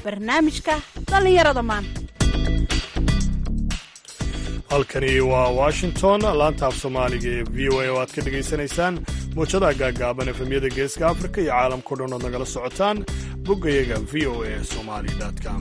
barnaamijka dhallinyarada maanta halkani waa washington laanta af soomaaliga ee v o a oo aad ka dhegaysanaysaan muujadaha gaagaaban efemyada geeska afrika iyo caalamkao dhan ood nagala socotaan boggayaga v o a somali com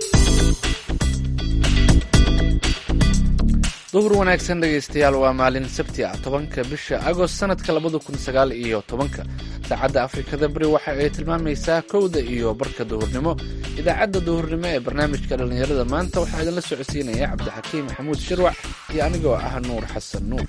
duhur wanaagsan dhegaystayaal waa maalin sabti ah tobanka bisha agost sanadka labada kun sagaal iyo tobanka saacadda afrikada beri waxa ay tilmaamaysaa kowda iyo barka duhurnimo idaacadda duhurnimo ee barnaamijka dhallinyarada maanta waxaa idinla socodsiinaya cabdixakiim maxamuud shirwac iyo anigoo ah nuur xasan nuur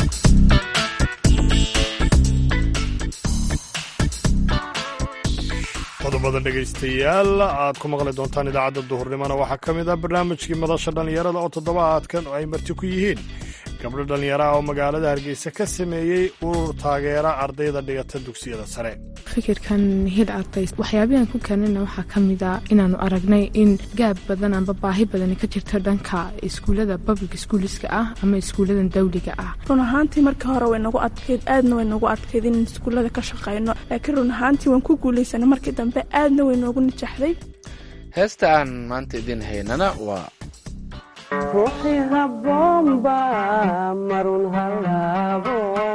qodobada dhegaystayaal aad ku maqli doontaan idaacadda duhurnimona waxaa ka mid ah barnaamijkii madasha dhallinyarada oo toddobaadkan ay marti ku yihiin gabdho dhallinyaraha oo magaalada hargeysa ka sameeyey urur taageera ardayda dhigata dugsiyada sare fikirkan hil ardays waxyaabahan ku keenana waxaa ka mid a inaanu aragnay in gaab badan amba baahi badani ka jirto dhanka iskuullada public schooliska ah ama iskuulladan dawliga ah run ahaantii markii hore way nagu adkayd aadna way nagu adkayd in iskuullada ka shaqayno laakiin run ahaantii waan ku guulaysana markii dambe aadna way noogu nijaxday heesta aan maanta idiin haynana waa ruuxii habboonba marun halaabo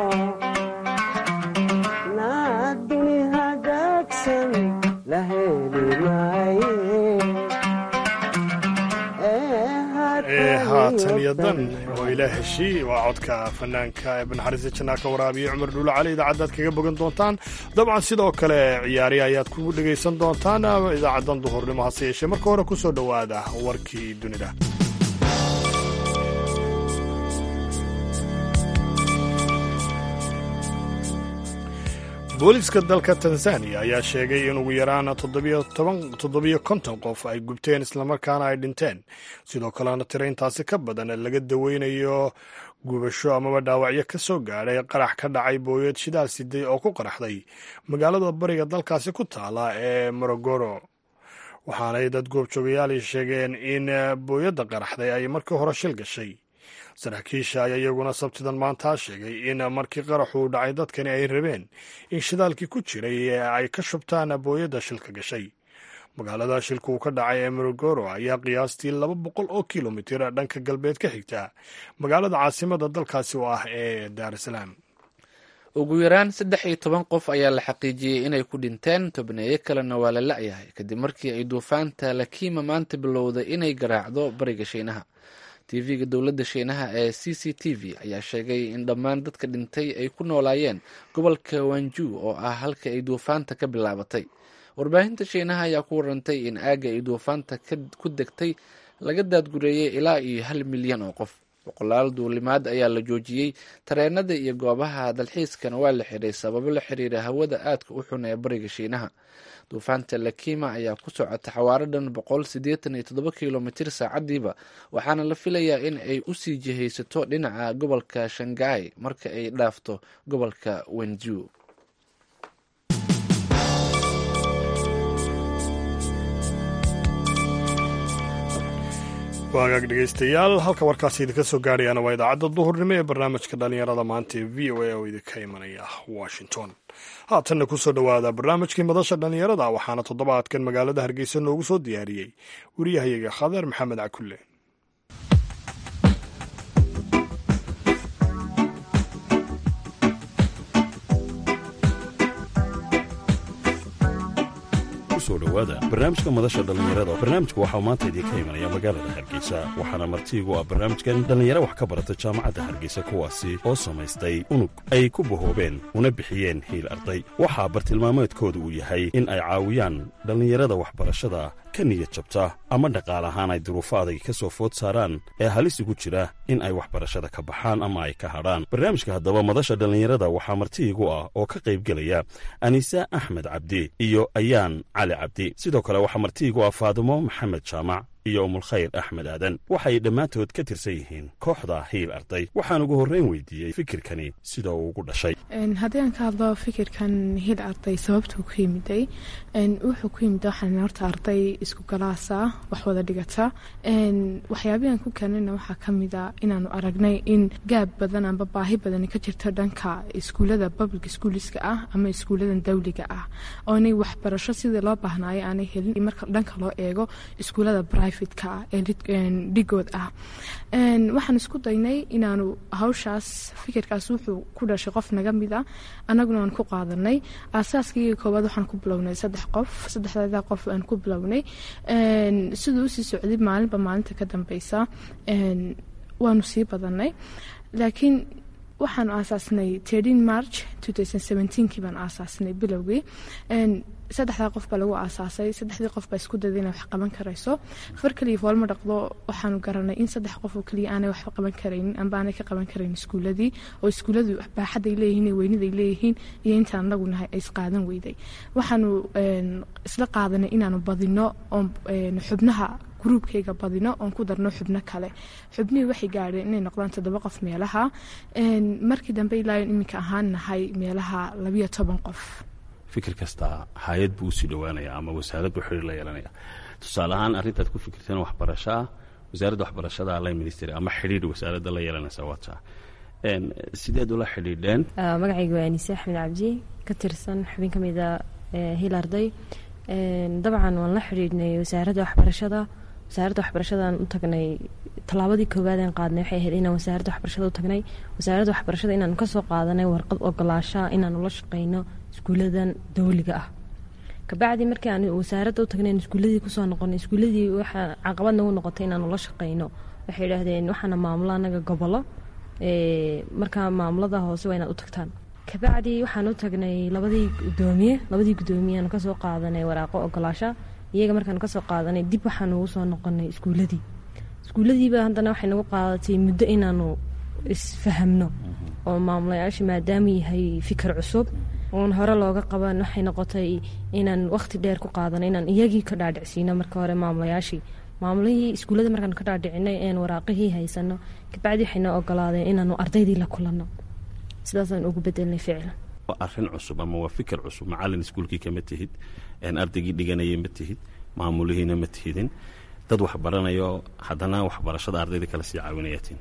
naaduni hagaagsan la heli maaye ee haatan iyo dan oo ilaa heshii waa codka fanaanka ee banaxariista jannaa ka waraabiya cumar dhuulo cali idaacaddaad kaga bogan doontaan dabcan sidoo kale ciyaari ayaad ku dhegaysan doontaan idaacaddan duhurnimo hase yeeshee marka hore ku soo dhowaada warkii dunida booliiska dalka tanzaniya ayaa sheegay in ugu yaraan toddobiyo konton qof ay gubteen islamarkaana ay dhinteen sidoo kalena tiro intaasi ka badan laga daweynayo gubasho amaba dhaawacyo ka soo gaadhay qarax ka dhacay booyad shidaal siday oo ku qaraxday magaalada bariga dalkaasi ku taala ee morogoro waxaanay dad goobjoogayaali sheegeen in booyadda qaraxday ay markii hore shil gashay saraakiisha ayaa iyaguna sabtidan maantaa sheegay in markii qaraxuu dhacay dadkani ay rabeen in shidaalkii ku jiray ay ka shubtaan booyadda shilka gashay magaalada shilka uu ka dhacay ee morogoro ayaa qiyaastii laba boqol oo kilomitir dhanka galbeed ka xigta magaalada caasimada dalkaasi oo ah ee daarasalaam ugu yaraan saddex iyo toban qof ayaa la xaqiijiyey inay ku dhinteen tobneeyo kalena waa la la'yahay kadib markii ay duufaanta lakiima maanta bilowday inay garaacdo bariga shiinaha tv-ga dowladda shiinaha ee c c t v ayaa sheegay in dhammaan dadka dhintay ay ku noolaayeen gobolka wanju oo ah halka ay duufaanta ka bilaabatay warbaahinta shiinaha ayaa ku warantay in aagga ay duufaanta ku degtay laga daadgureeyey ilaa iyo hal milyan oo qof boqolaal duulimaad ayaa la joojiyey tareenada iyo goobaha dalxiiskana waa la xiray sababo la xiriira hawada aadka u xun ee bariga shiinaha duufaanta lakima ayaa ku socota xawaaro dhan boqol siddeetan iyo toddoba kilomitir saacadiiba waxaana la filayaa in ay usii jihaysato dhinaca gobolka shangai marka ay dhaafto gobolka wenju waagaag dhegaystayaal halka warkaasi idinka soo gaadhayaana waa idaacadda duhurnimo ee barnaamijka dhallinyarada maanta ee v o a oo idinka imanaya washington haatanna ku soo dhowaada barnaamijkii madasha dhallinyarada waxaana toddobaadkan magaalada hargeysa noogu soo diyaariyey wariyahayaga khadar maxamed cakulle dhowaada barnaamijka madasha dhallinyarada barnaamijku waxaa maanta idiinka imanaya magaalada hargeysa waxaana martiigu ah barnaamijkan dhallinyaro wax ka barata jaamacadda hargeysa kuwaasi oo samaystay unug ay ku bahoobeen una bixiyeen hiil arday waxaa bartilmaameedkooda uu yahay in ay caawiyaan dhallinyarada waxbarashada ka niyad jabta ama dhaqaal ahaan ay duruufo adag ka soo food saaraan ee halis ugu jira in ay waxbarashada ka baxaan ama ay ka hadhaan barnaamijka haddaba madasha dhallinyarada waxaa martiigu ah oo ka qaybgelaya aniisa axmed cabdi iyo ayaan cali cabdi sidoo kale waxaa martiigu ah faadimo maxamed jaamac iyo umulkhayr axmed aadan waxay dhammaantood ka tirsan yihiin kooxda hiil arday waxaan ugu horrayn weydiiyey fikirkani sida uu ugu dhashay haddii aan ka hadlo fikirkan hiil arday sababtuu ku yimiday wuxuu ku yimid waxaan horta arday isku galaasa wax wada dhigata waxyaabihan ku keenana waxaa ka mida inaanu aragnay in gaab badan amba baahi badani ka jirto dhanka iskuullada public schooliska ah ama iskuulladan dawliga ah oonay waxbarasho sidii loo baahnaayo aanay helin marka dhanka loo eego iskuullada brivatka ah ee dhigood ah waxaan isku daynay inaanu hawshaas fikirkaas wuxuu ku dhashay qof naga mid a annaguna aan ku qaadanay aasaaskii koowaad waxaan ku bilownay saddex qof saddexdeeda qof aan ku bilownay siduu usii socday maalinba maalinta ka dambeysa waanu sii badanay laakiin waxaanu aasaasnay tin march kii baan aasaasnay bilowgii saddexdaa qof baa lagu aasaasay saddexdii qof baa isku dayda inay wax qaban karayso far kaliya foolma dhaqdo waxaanu garanay in saddex qof oo kaliya aanay waxba qaban karaynin amba aanay ka qaban karayn iskuuladii oo iskuulladu baaxaday leeyihiin weyniday leeyihiin iyo intaan anagu nahay ay isqaadan weyday waxaanu isla qaadanay inaanu badino oon xubnaha gruubkayga badino oon ku darno xubno kale xubnihii waxay gaadheen inay noqdaan toddoba qof meelaha markii dambe ilaayon iminka ahaan nahay meelaha labiyo toban qof fikir kasta hay-ad buu usii dhowaanaya ama wasaarad buu xiriir la yeelanaya tusaale ahaan arrintaad ku fikirteen waxbarasho ah wasaaradda waxbarashada line ministry ama xidhiir wasaaradda la yeelanaysa wata sideed ula xidhiidheen magacayga waa anise axmed cabdi ka tirsan xubin ka mida hil arday dabcan waan la xidhiidhnay wasaaradda waxbarashada wasaaradda waxbarashadaan u tagnay tallaabadii koowaadeen qaadnay waxay ahayd inaan wasaaradda waxbarashada u tagnay wasaaradda waxbarashada inaanu kasoo qaadanay warqad ogolaashaa inaanu la shaqeyno iskuuladan dawliga ah kabacdi markii aan wasaaradda u tagnay iskuuladii kusoo noqonay iskuuladii waxaa caqabad nagu noqotay inaanu la shaqeyno waxay idhaahdeen waxaana maamulo anaga gobolo markaa maamulada hoose waa inaad u tagtaan kabacdi waxaan u tagnay labadii gudoomiye labadii gudoomiyeaanu kasoo qaadanay waraaqo ogolaasha iyaga markaan kasoo qaadanay dib waxaan ugu soo noqonay iskuuladii iskuuladiiba haddana waxay nagu qaadatay muddo inaanu isfahamno oo maamulayaasha maadaama yahay fikir cusub oon hore looga qaban waxay noqotay inaan waqti dheer ku qaadano inaan iyagii ka dhaadhicsiino marka hore maamulayaashii maamulihii iskuullada markaan ka dhaadhicinay een waraaqihii haysano kabacdi waxayna ogolaadeen inaanu ardaydii la kulanno sidaasaan ugu bedelnay ficlan waa arrin cusub ama waa fikir cusub macalin iskuulkii kama tihid ardaygii dhiganayay ma tihid maamulihiina ma tihidin dad waxbaranayo haddana waxbarashada ardayda kale sii caawinayatiin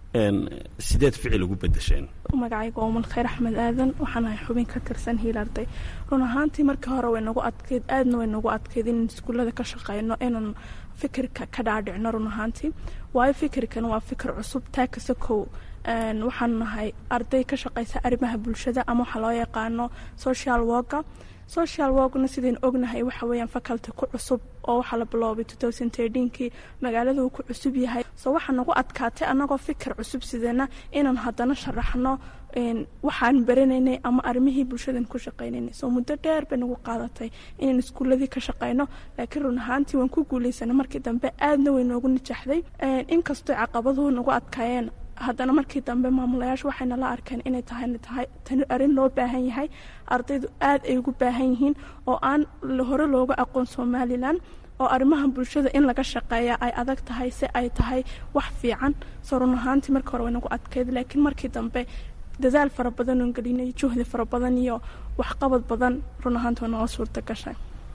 sideed ficil ugu bedesheen magacayga umal khayr axmed aadan waxaan ahay xubin ka tirsan hiil arday run ahaantii markii hore way nagu adkeyd aadna way nagu adkeyd in iskuullada ka shaqeyno inaan fikirka ka dhaadhicno run ahaantii waayo fikirkan waa fikir cusub taa kase kow waxaan nahay arday ka shaqeysa arrimaha bulshada ama waxaa loo yaqaano social worka social workna sidayn ognahay waxa weeyaan faculty ku cusub oo waxaa la biloobay kii magaalada uu ku cusub yahay soo waxaa nagu adkaatay annagoo fikir cusub sidana inaan haddana sharaxno waxaan baranaynay ama arrimihii bulshadan ku shaqaynaynay soo muddo dheer bay nagu qaadatay inaan iskuuladii ka shaqayno laakiin run ahaantii waan ku guulaysanay markii dambe aadna way noogu najaxday inkastoo caqabaduhu nagu adkaayeen haddana markii dambe maamulayaashu waxay nala arkeen inay tahay tahay tani arrin loo baahan yahay ardaydu aad ay ugu baahan yihiin oo aan hore looga aqoon somalilan oo arrimaha bulshada in laga shaqeeya ay adag tahay si ay tahay wax fiican soo run ahaantii markii hore way nagu adkayd laakiin markii dambe dadaal fara badan oon gelinay juhdi fara badan iyo waxqabad badan run ahaantii way noo suurta gashay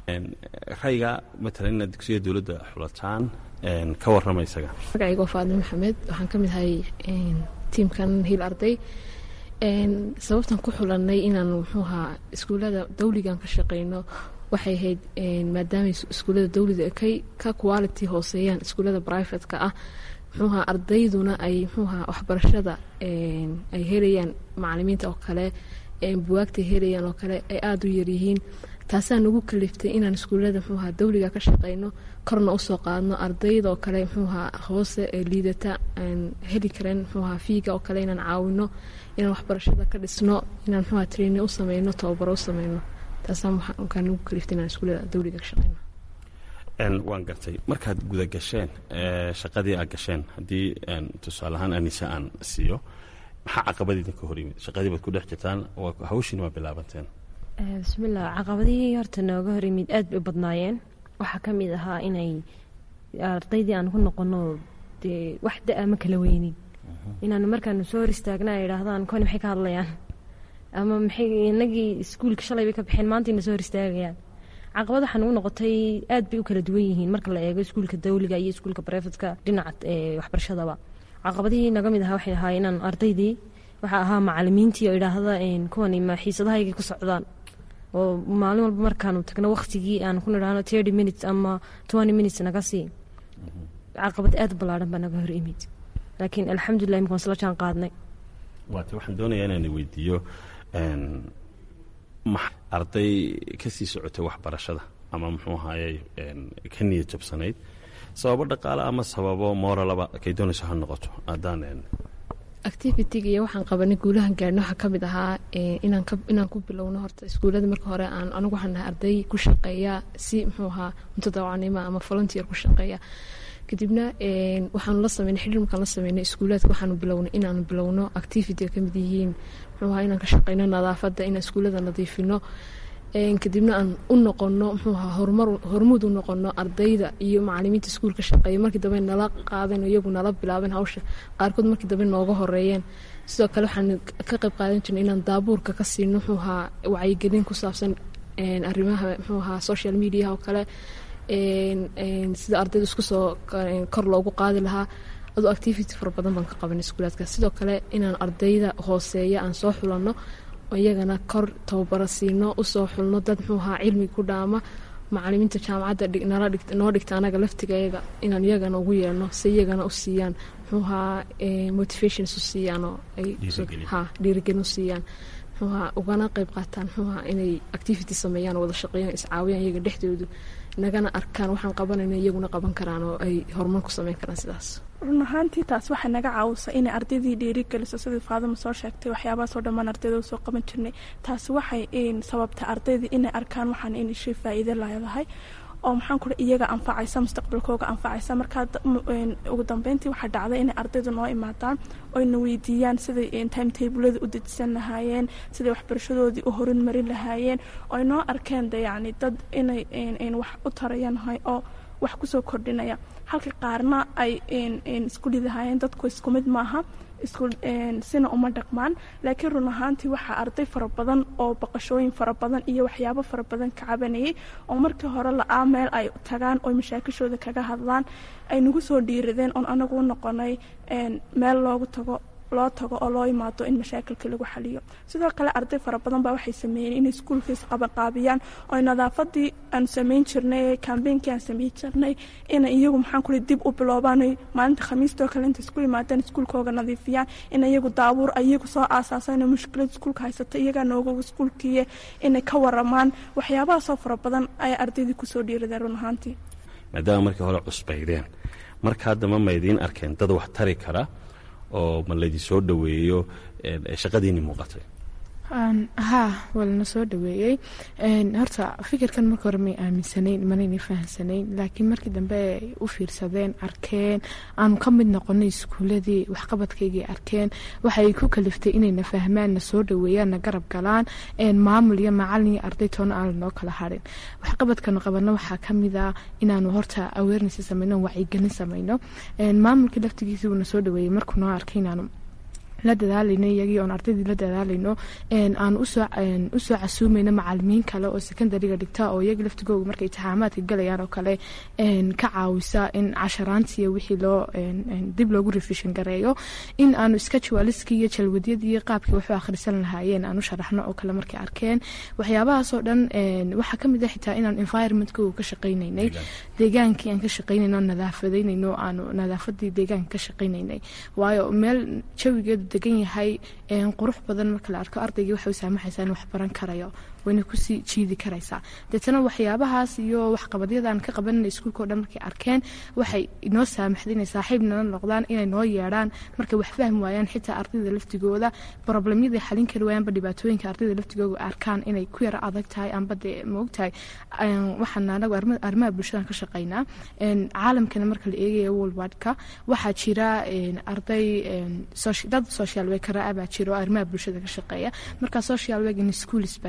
rayga matalan inaad dugsiya dowladda xulataan ka warrama isaga magacayga waa faadin maxamed waxaan ka mid ahay tiimkan hiil arday sababtan ku xulanay inaan muxuuhaa iskuullada dawligan ka shaqeyno waxay ahayd maadaama iskuullada dawliga kay ka quality hooseeyaan iskuullada brivatka ah muxuuhaa ardayduna ay muxuuhaa waxbarashada ay helayaan macalimiinta oo kale buwaagta helayaan oo kale ay aada u yaryihiin taasaa nagu kaliftay inaan iskuullada muxuuhaa dawliga ka shaqeyno korna usoo qaadno ardayda oo kale muxuuhaa hoose ee liidata aan heli karen muxuuhaa fiiga oo kale inaan caawino inaan waxbarashada ka dhisno inaan muxuuhaa training u sameyno tababaro u sameyno taasaa waxaa nagu kaliftay inaan iskuullada dawliga ka shaqeyno waan gartay markaad guda gasheen shaqadii aad gasheen haddii tusaale ahaan anise aan siiyo maxaa caqabadiidin ka hor yimid shaqadii baad ku dhex jirtaan hawshiina waa bilaabanteen bismillaah caqabadihii horta nooga hor yimid aad bay u badnaayeen waxaa ka mid ahaa inay ardaydii aan ku noqono dee wax da-a ma kala weynin inaanu markaanu soo hor istaagna ay idhaahdaan koni maxay ka hadlayaan ama maxay inagii iskuulka shalay bay ka baxeen maantayna soo hor istaagayaan caqabad waxaa nagu noqotay aad bay u kala duwan yihiin marka la eego iskuulka dawliga iyo iskuulka barefadka dhinaca ee waxbarashadaba caqabadihii naga mid ahaa waxay ahaa inaan ardaydii waxaa ahaa macalimiintii oo idhaahda kuwani ma xiisadahaygay ku socdaan oo maalin walba markaanu tagno waqtigii aan ku nidhaahno thirty minutes ama twenty minutes naga sii caqabad aad ballaaran baa naga hor imid laakiin alxamdulilah imika waan sla jaan qaadnay waate waxaan doonayaa inaan weydiiyo ma arday ka sii socotay waxbarashada ama muxuu ahaaye ka niyad jabsanayd sababo dhaqaale ama sababo mooralaba kay doonayso ha noqoto haddaan activitiga iyo waxaan qabanay guulahan gaarhno waxaa ka mid ahaa inaan ku bilowno horta iskuullada marka hore aan anigu waxaan nahay arday ku shaqeeya si muxuu ahaa mutadawacnimo ama volunteer ku shaqeeya kadibna waxaanu la sameynay xidhiir markaan la sameynay iskuulaadka waxaanu bilownay inaanu bilowno activity ka mid yihiin muxuu ahaa inaan ka shaqeyno nadaafadda inaan iskuullada nadiifino kadibna aan u noqono muxuu ahaa horumar hormuud u noqono ardayda iyo macalimiinta iskuulka shaqeeya markii dambe nala qaadeen oo iyagu nala bilaabeen hawsha qaarkood markii dambe nooga horeeyeen sidoo kale waxaan ka qayb qaadan jirnay inaan daabuurka ka siino muxuu ahaa wacyigelin ku saabsan arrimaha muxuu ahaa social mediaha oo kale sida ardayda isku soo kor loogu qaadi lahaa adoo activity fara badan baan ka qabanay iskuulaadka sidoo kale inaan ardayda hooseeya aan soo xulanno iyagana kor tababaro siino usoo xulno dad muxuu ahaa cilmiga ku dhaama macalimiinta jaamacadda noo dhigta anaga laftigayaga inaan iyagana ugu yeelno si iyagana u siiyaan muxuu ahaa motivations u siiyaanoo ay dhiirigelin u siiyaan muxuu ahaa ugana qayb qaataan muxuu ahaa inay activity sameeyaan wada shaqeeyaan iscaawiyaan iyaga dhexdoodu nagana arkaan waxaan qabanayna iyaguna qaban karaan oo ay horumar ku sameyn karaan sidaas run ahaantii taas waxay naga caawisa inay ardaydii dhiirigeliso sidii faadama soo sheegtay waxyaabahaasoo dhammaan ardayda usoo qaban jirnay taasi waxay sababtay ardaydii inay arkaan waxaan in shay faa'iido leedahay oo maxaan kuri iyaga anfacaysa mustaqbalkooga anfacaysa markaa ugu dambeyntii waxaa dhacday inay ardaydu noo imaadaan oyna weydiiyaan siday timetable-da u dejisan lahaayeen siday waxbarashadoodii u horinmarin lahaayeen oy noo arkeen de yacni dad inay wax u tarayanhay oo wax kusoo kordhinaya halka qaarna ay isku lidahaayeen dadku isku mid maaha isku sina uma dhaqmaan laakiin run ahaantii waxaa arday fara badan oo baqashooyin fara badan iyo waxyaabo fara badan ka cabanayay oo markii hore la-aa meel ay tagaan oo mashaakishooda kaga hadlaan ay nagu soo dhiiradeen oon anagu u noqonay meel loogu tago loo tago oo loo imaado in mashaakilka lagu xaliyo sidoo kale arday fara badan baa waxay sameeyeen inay iskuulkiis qabanqaabiyaan oo nadaafadii aan samayn jirnay kambeynkii aan samayn jirnay inay iyagu maxaan kuli dib u biloobaan maalinta khamiistoo kale inta isku yimaadaan iskuulkooga nadiifiyaan in iyagu daabuur iyagu soo aasaasaan inay mushkilad iskuulka haysata iyagaa nooga iskuulkiiye inay ka waramaan waxyaabahaasoo fara badan ayaa ardaydii kusoo dhiiradeen run ahaantii maadaama markii hore cusbaydeen marka haddama ma idiin arkeen dad wax tari kara oo ma laydin soo dhoweeyo shaqadiinni muuqatay haa waa lana soo dhaweeyey horta fikirkan marka hore may aaminsanayn manayna fahamsanayn laakiin markii dambe ay u fiirsadeen arkeen aanu ka mid noqonay iskuuladii waxqabadkaygii arkeen waxay ku kaliftay inayna fahmaan na soo dhaweeyaan na garab galaan maamul iyo macalin iyo arday toona aan lanoo kala harin waxqabadkanu qabano waxaa kamid a inaanu horta awareness samayno wacyigelin samayno maamulkii laftigiisii uuna soo dhaweeyey markuu noo arkay inaanu la dadaalayno iyagii oon ardaydii la dadaalayno aan usoo casuumayno macalimiin kale oo secondariga dhigta oo iyagii laftigooga markay itixaamaadka galayaan oo kale ka caawisa in casharaantiiyo wixii loo dib loogu refishin gareeyo in aanu scheduleskii iyo jalwadyadii iyo qaabkii waxu akhrisan lahaayeen aan u sharaxno oo kale markay arkeen waxyaabahaasoo dhan waxaa kamid ah xitaa inaan environmentkooga ka shaqaynaynay deegaankii aan ka shaqaynayno nadaafadaynayno aanu nadaafadii deegaanka ka shaqaynaynay waayo meel jawigeedu degan yahay qurux badan marka la arko ardaygii waxay u saamaxaysaa in wax baran karayo wayna kusii jiidi karaysaa deetana waxyaabahaas iyo waxqabadyadaan ka qabanana iskuulka o dhan markay arkeen waxay inoo saamaxday inay saaxiib nala noqdaan inay noo yeedhaan markay wax fahmi waayaan xitaa ardayda laftigooda problemyaday xalin kari waayaanba dhibaatooyinka ardayda laftigooda arkaan inay ku yaro adag tahay amba dee maogtahay waxaan anagu arrimaha bulshadan ka shaqaynaa caalamkana marka la eegaya worldwidka waxaa jira arday dad social workera ah baa jira oo arrimaha bulshada ka shaqeeya marka social work in schools baa jira wax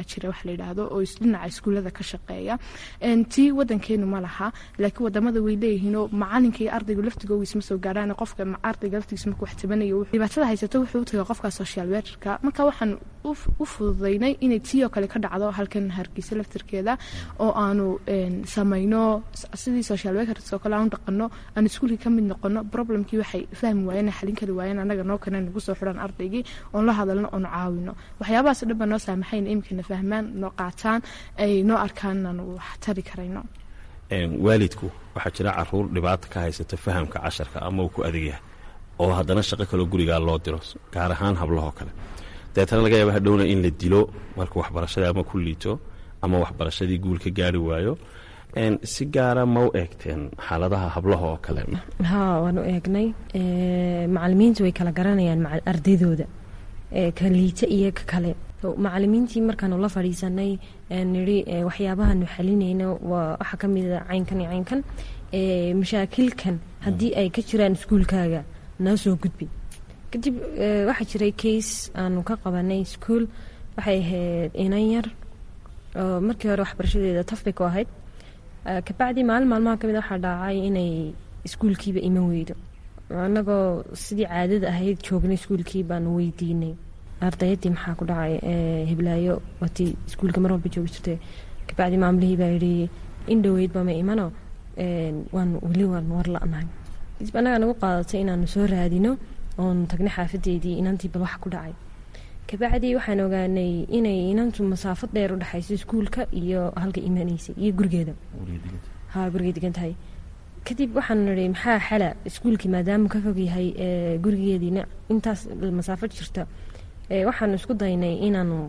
la yidhaahdo oo isdhinaca iskuullada ka shaqeeya tii wadankeenu ma laha laakiin wadamada way leeyihiinoo macalinka iyo ardaygu laftigooga isma soo gaaraan qofka ardayga laftigiisa marka wax tabanayo dhibaatada haysato wuxuu u taga qofka social workerka marka waxaan u fududaynay inay tii oo kale ka dhacdo halkan hargeysa laftirkeeda oo aanu samayno sidii social workers oo kale aanu dhaqano aan iskuulkii ka mid noqono problemkii waxay fahmi waayeen xalin kari waayeen annaga noo kane nagu soo xidhan ardaygii oon la hadalno oon caawino waxyaabahaas dhan baa noo saamaxayna iminkana fahmaan noo qaataan ay noo arkaan inaan wax tari karayno waalidku waxaa jira caruur dhibaata ka haysata fahamka casharka ama uu ku adeegyahay oo haddana shaqo kaloo gurigaa loo diro gaar ahaan hablahoo kale dabeetana laga yaaba hadhowna in la dilo marka waxbarashadii ama ku liito ama waxbarashadii guul ka gaari waayo si gaara ma u eegteen xaaladaha hablaha oo kale haa waan u eegnay macalimiintu way kala garanayaan ardaydooda ka liita iyo ka kale macalimiintii markaanu la fadhiisanay niri waxyaabahaanu xalinayno waxaa ka mida caynkan iyo caynkan mashaakilkan haddii ay ka jiraan iskuulkaaga noo soo gudbi kadib waxaa jiray case aanu ka qabanay iskuol waxay ahayd inan yar oo markii hore waxbarashadeeda tafbay ku ahayd kabacdi maalin maalmaha kamid waxaa dhaacay inay iskuulkiiba iman weydo annagoo sidii caadada ahayd joognay iskuulkii baanu weydiinay ardayaddii maxaa ku dhacay hiblaayo watii iskuulka mar walba joogi jirtay kabacdi maamulihii baa yidhi in dhoweydba ma imano waan weli waan war la-nahay kadib annagaa nagu qaadatay inaanu soo raadino oon tagnay xaafadeydii inantii bal waxa ku dhacay kabacdi waxaan ogaanay inay inantu masaafad dheer u dhexayso iskuulka iyo halka imanaysay iyo gurigeeda ha gurigay degan tahay kadib waxaan nihi maxaa xala iskuulkii maadaama ka fog yahay gurigeediina intaas masaafad jirta waxaanu isku daynay inaanu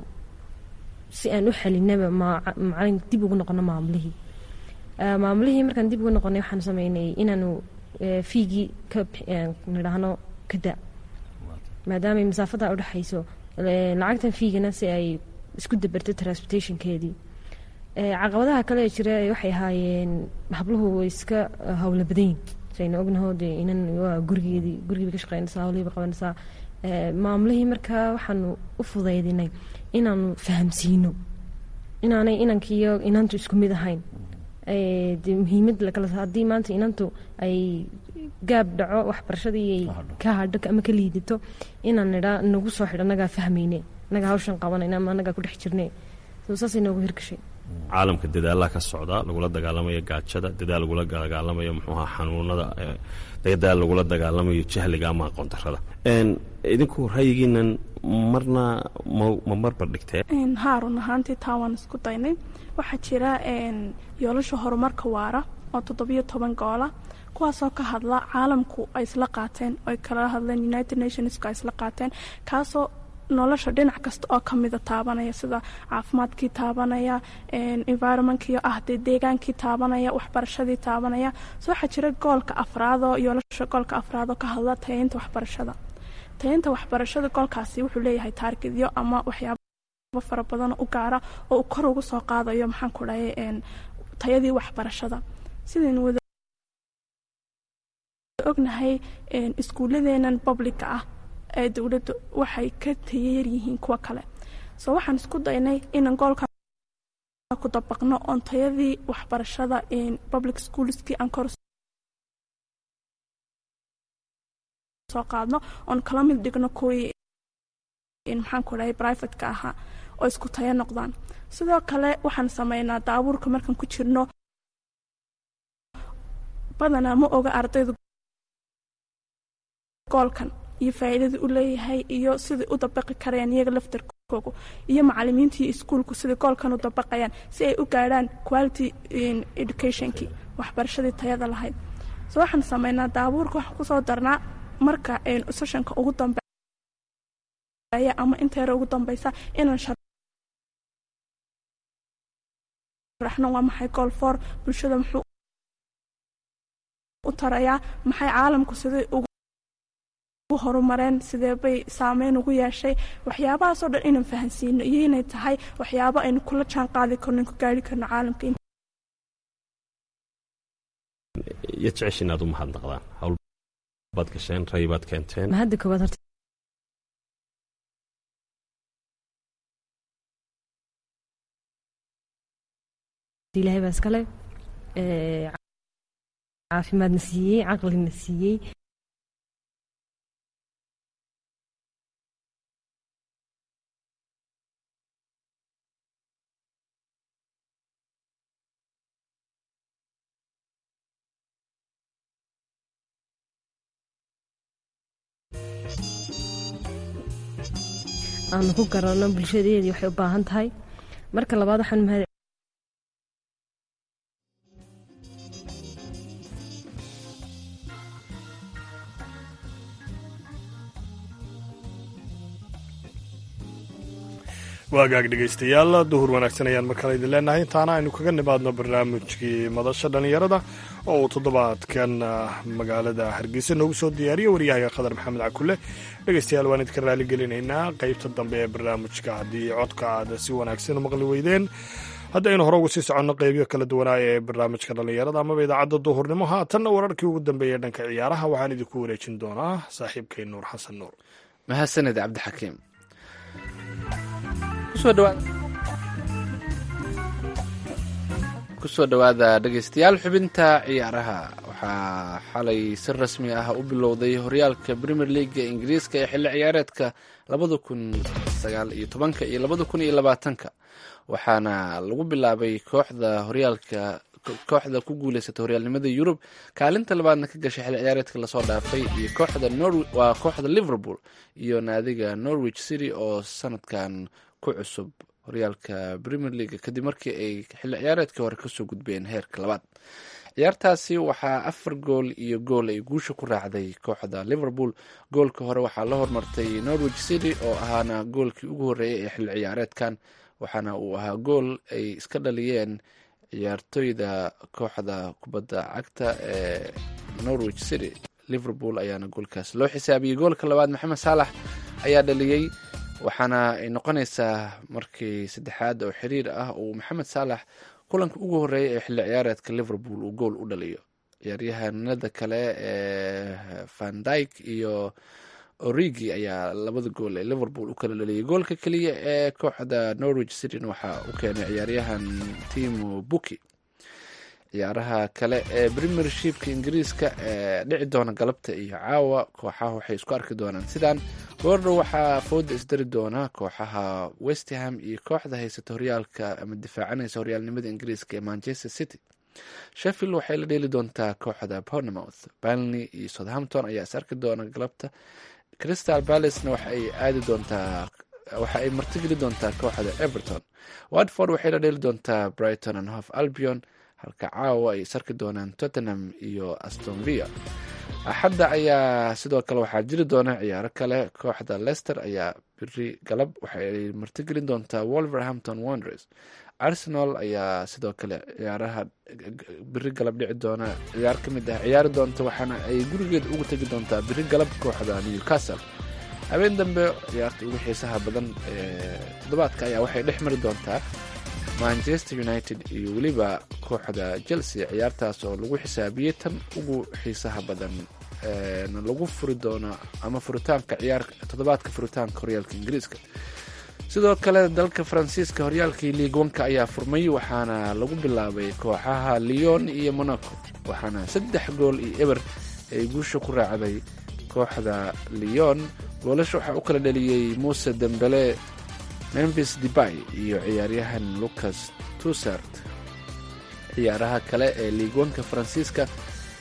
si aan u xalinaba macalin dib ugu noqono maamulihii maamulihii markaan dib ugu noqonay waxaan sameynay inaanu fiigii ka nidhaahno kada maadaama masaafada udhexayso lacagtan fiigana si ay isku dabarto transportationkeedii caqabadaha kale ee jira waxay ahaayeen habluhu way iska howla badanyin sayna ognaho dee inan waa gurigeedii gurigiiba ka shaqeynaysaa howlihiiba qabanaysaa maamulihii markaa waxaanu u fudaydinay inaanu fahamsiino inaanay inankiiyo inantu isku mid ahayn de muhiimad lakala haddii maanta inantu ay gaab dhaco waxbarashadii ay ka hadho ama ka liidato inaan nidhaa nagu soo xidho annagaa fahmayne annagaa hawshan qabanayna ama annagaa ku dhex jirne saasay noogu hirgashay caalamka dadaalaa ka socda lagula dagaalamayo gaajada dadaal lagula dagaalamayo muxuuha xanuunada dadaal lagula dagaalamayo jahliga ama aqoon darada idinku rayigiinan marna ma marbar dhigtee haa run ahaantii taa waan isku daynay waxaa jira yoolasha horumarka waara oo toddobiyo toban goola kuwaasoo ka hadla caalamku ay isla qaateen oy kala hadleen united nationska ay isla qaateen kaasoo nolosha dhinac kasta oo kamida taabanaya sida caafimaadkii taabanaya environmentkii ah dee deegaankii taabanaya waxbarashadii taabanaya so waxaa jira goolka afraadoo yoolasha goolka afraadoo ka hadla tayeynta waxbarashada tayeynta waxbarashada goolkaasi wuxuu leeyahay taargidyo ama waxyaaba fara badan u gaara oo uu kor ugu soo qaadayo maxaan ku dhahay tayadii waxbarashada sidaynu wada ognahay iskuuladeenan publica ah ee dowladda waxay ka tayeer yihiin kuwa kale soo waxaan isku daynay inaan goolka ku dabaqno oon tayadii waxbarashada public schoolskii aan kor soo qaadno oon kala mid dhigno kuwii maxaan ku dhahay privateka ahaa oo isku tayo noqdaan sidoo kale waxaan sameynaa daabuurka markaan ku jirno badanaa ma oga ardaydu goolkan iyo faa'iidadii u leeyahay iyo siday u dabaqi karayaan iyaga laftarkoogu iyo macalimiinta iyo iskuulku siday goolkan u dabaqayaan si ay u gaadhaan quality educationkii waxbarashadii tayada lahayd so waxaan sameynaa daabuurka waxaan kusoo darnaa marka sessionka ugu dambeeya ama inta yare ugu dambeysa inaan sharaxno waa maxay gool for bulshada muxuu u tarayaa maxay caalamku siday ugu horumareen sidee bay saameyn ugu yeeshay waxyaabahaasoo dhan inaan fahansiino iyo inay tahay waxyaabo aynu kula jaan qaadi karno ku gaari karno caalamka iyo jecesha inaad u mahadnaqdaan hawl baad gasheen ray baad keenteen mahadda koowaad horta ilaahay baa iskale caafimaadna siiyey caqlina siiyey aanu ku garanno bulshadeedii waxay u baahan tahay marka labaad waxaan mahad waagaag dhegaystayaal duhur wanaagsan ayaan markale idin leenahay intaana aynu kaga nimaadno barnaamijkii madasha dhallinyarada oo uu toddobaadkan magaalada hargeysa noogu soo diyaariyo waryahaga khadar maxamed cakule dhegaystayaal waan idinka raaligelinaynaa qeybta dambe ee barnaamijka haddii codka aad si wanaagsan u maqli weydeen haddaynu hore ugu sii soconno qeybiyo kala duwanaayo ee barnaamijka dhallinyarada amaba idaacadda duhurnimo haatanna wararkii ugu dambeeyey dhanka ciyaaraha waxaan idinku wareejin doonaa saaxiibkay nuur xasan nuur mahadsaned cabdixakiim kusoo dhowaada dhegaystayaal xubinta ciyaaraha waxaa xalay si rasmi ah u bilowday horyaalka premier leaga ingiriiska ee xilli ciyaareedka labada kun sagaal iyo tobanka iyo labada kun iyo labaatanka waxaana lagu bilaabay kooxda horyaalka kooxda ku guuleysata horyaalnimada yurub kaalinta labaadna ka gashay xilli ciyaareedka lasoo dhaafay iyo kooxda waa kooxda liverpool iyo naadiga norwich city oo sanadkan ku cusub horyaalka premier league kadib markii ay xilli ciyaareedkii hore kasoo gudbeen heerka labaad ciyaartaasi waxaa afar gool iyo gool ay guusha ku raacday kooxda liverpool goolka hore waxaa la hormartay norwich city oo ahaana goolkii ugu horreeyay ee xilli ciyaareedkan waxaana uu ahaa gool ay iska dhaliyeen ciyaartoyda kooxda kubadda cagta ee norwich city liverpool ayaana goolkaas loo xisaabiyey goolka labaad maxamed saalax ayaa dhaliyey waxaana ay noqonaysaa markii saddexaad oo xiriir ah uu maxamed saalax kulanka ugu horreeyay ee xilli ciyaareedka liverpool uu gool u dhaliyo ciyaaryahanada kale ee van dyke iyo origi ayaa labada gool ee liverpool u kala dhaliyay goolka keliya ee kooxda norwich cityn waxaa u keenay ciyaaryahan timo buki ciyaaraha kale ee premiershipka ingiriiska ee dhici doona galabta iyo caawa kooxaha waxay isku arki doonaan sidaan goordhow waxaa fooda isdari doona kooxaha westham iyo kooxda haysata horyaalka ama difaacanaysa horyaalnimada ingiriiska ee manchester city sheffield waxay la dheeli doontaa kooxda bournemouth balney iyo southampton ayaa is arki doona galabta crystal balacena waxa ay aadi doontaa waxa ay martigeli doontaa kooxda everton watford waxay la dheeli doontaa brighton and hof albion halka caawa ay isarki doonaan tottenham iyo astonvilla axadda ayaa sidoo kale waxaa jiri doona ciyaaro kale kooxda leicester ayaa biri galab waxaay martigelin doontaa wolverhampton wonders arsenal ayaa sidoo kale ciyaaraha biri galab dhici doona ciyaar ka mid ah ciyaari doonta waxaana ay gurigeeda ugu tegi doontaa biri galab kooxda newcastle habeen dambe ciyaarta ugu xiisaha badan ee toddobaadka ayaa waxay dhex mari doontaa manchester united iyo weliba kooxda chelsea ciyaartaas oo lagu xisaabiyey tan ugu xiisaha badan na lagu furi doono ama furitaanka ciyaar toddobaadka furitaanka horyaalka ingiriiska sidoo kale dalka faransiiska horyaalkii liigwanka ayaa furmay waxaana lagu bilaabay kooxaha leon iyo monaco waxaana saddex gool iyo eber ay guusha ku raacday kooxda leon goolasha waxaa u kala dhaliyey muuse dembele memphis debay iyo ciyaaryahan lucas tusart ciyaaraha kale ee liigwanka faransiiska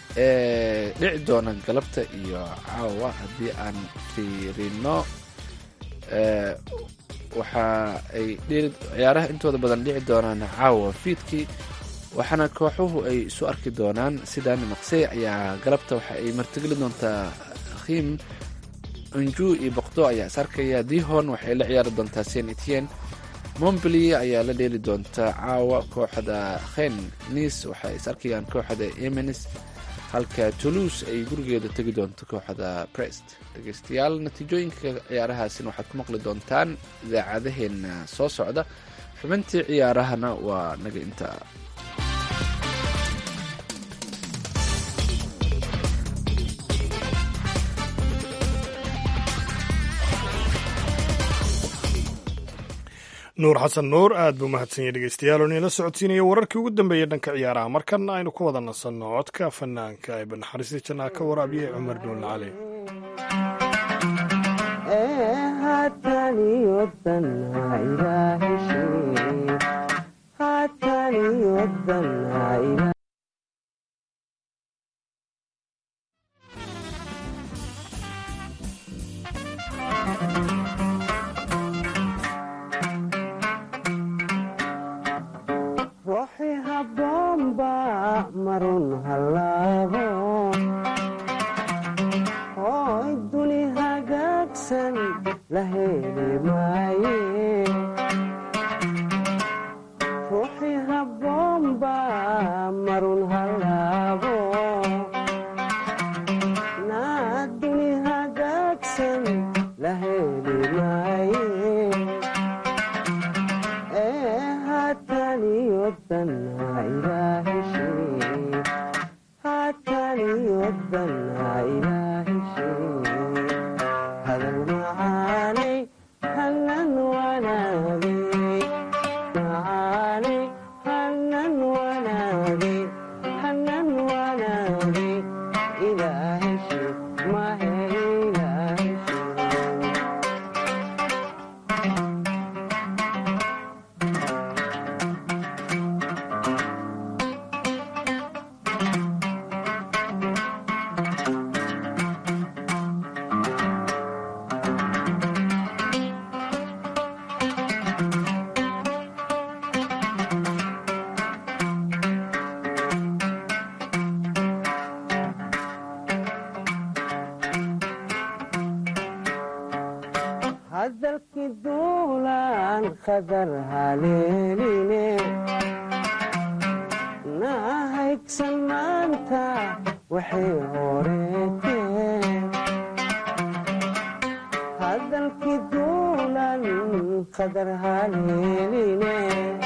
ee dhici doona galabta iyo caawa haddii aan fiirino waxa ay ciyaaraha intooda badan dhici doonaan caawa fiidkii waxaana kooxuhu ay isu arki doonaan sidan maqsey ayaa galabta waxa ay martigeli doontaa khim unju iyo bokdo ayaa is arkaya dihon waxay la ciyaari doontaa saint etienne montpellier ayaa la dheeli doontaa caawa kooxda khen nice waxay is arkayaan kooxda emenis halka toulouse ay gurigeeda tegi doonto kooxda brest dhegeystayaal natiijooyinka ciyaarahaasina waxaad ku maqli doontaan idaacadaheena soo socda xubintii ciyaarahana waa naga intaa nuur xasan nuur aad buu mahadsanyay dhegeystayaal oo inala socodsiinaya wararkii ugu dambeeyey dhanka ciyaaraha markana aynu ku wada nasanno codka fanaanka ee banaxariista jannaa ka waraabiyey cumar dhuul cali ruuxi habboonba marun hallaabo hooy duni hagaagsan la heli maaye ruuxi habboonba marun hallaabo naa duni hagaagsan la heli maaye ee haataniyodanna ilaahishee haataniyodanna ilaahishee hadal macaanay hanan wanaagay macaanay hanan wanaagay hanan wanaagay ilaahishee mahe ilaahishee hadalkii duulaan qadar haleeline nahaygsan maanta waxay horeeteen hadalkii duulaan qadar haleeline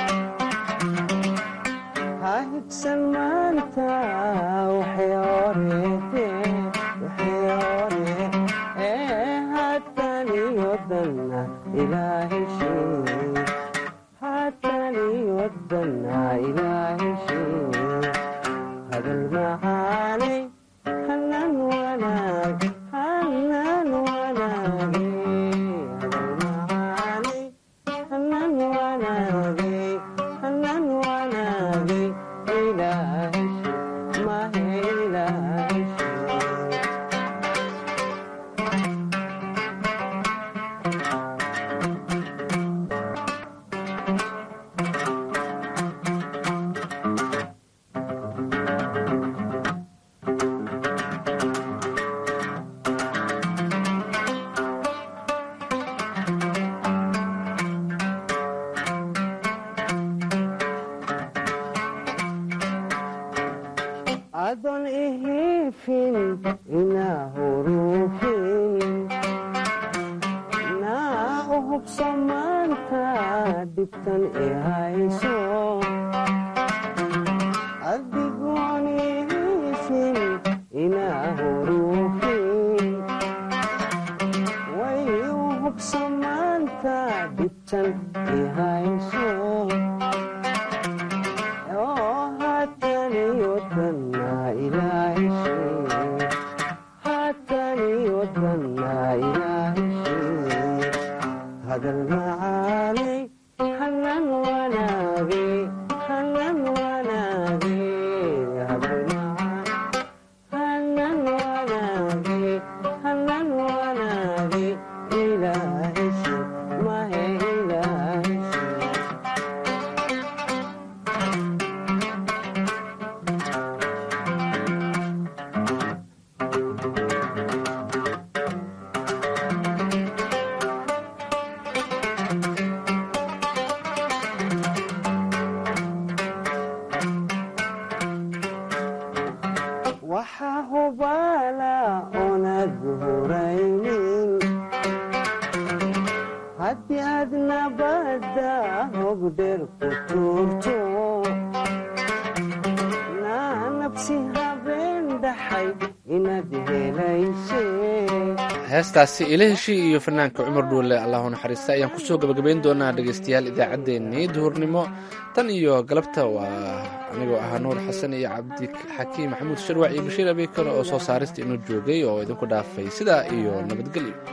hahigsan maanta waxay horeeteen waxay horee ee haataniyodanna ilaahishee haataniyodanna ilaahishee hadal macaanay hanan wanaag hanan wanaagay hadal macaanay hanan wanaagay hanan wanaagay ilaahishee mahe ilaahishee adon ihifin ina hurufin naa u hubso maanta dhibtan i hayso adigoon ihifin ina hurufin way u hubso maanta dhibtan i hayso oo haataniyodanna ilaahishee haataniyodanna ilaahishee hadal macaanay hanan wanaagay hanan wanaagay hadal macaan hanan wanaagay hanan wanaagay ilaahishee mahe ilaahishee waxaa hubaala oonad huraynin haddii aad nabadda hogdheer ku tuurto naa nabsi habeen dhaxay inaad helaysee heestaasi ilahishi iyo fanaanka cumar dhuule allahu naxariista ayaan kusoo gabagabayn doonaa dhegeystayaal idaacaddeenii duhurnimo tan iyo galabta waa anigoo ahaa nuur xasan iyo cabdixakiim maxamuud sharwac iyo bashiir abeykar oo soo saarista inuu joogay oo idinku dhaafay sidaa iyo nabadgelyo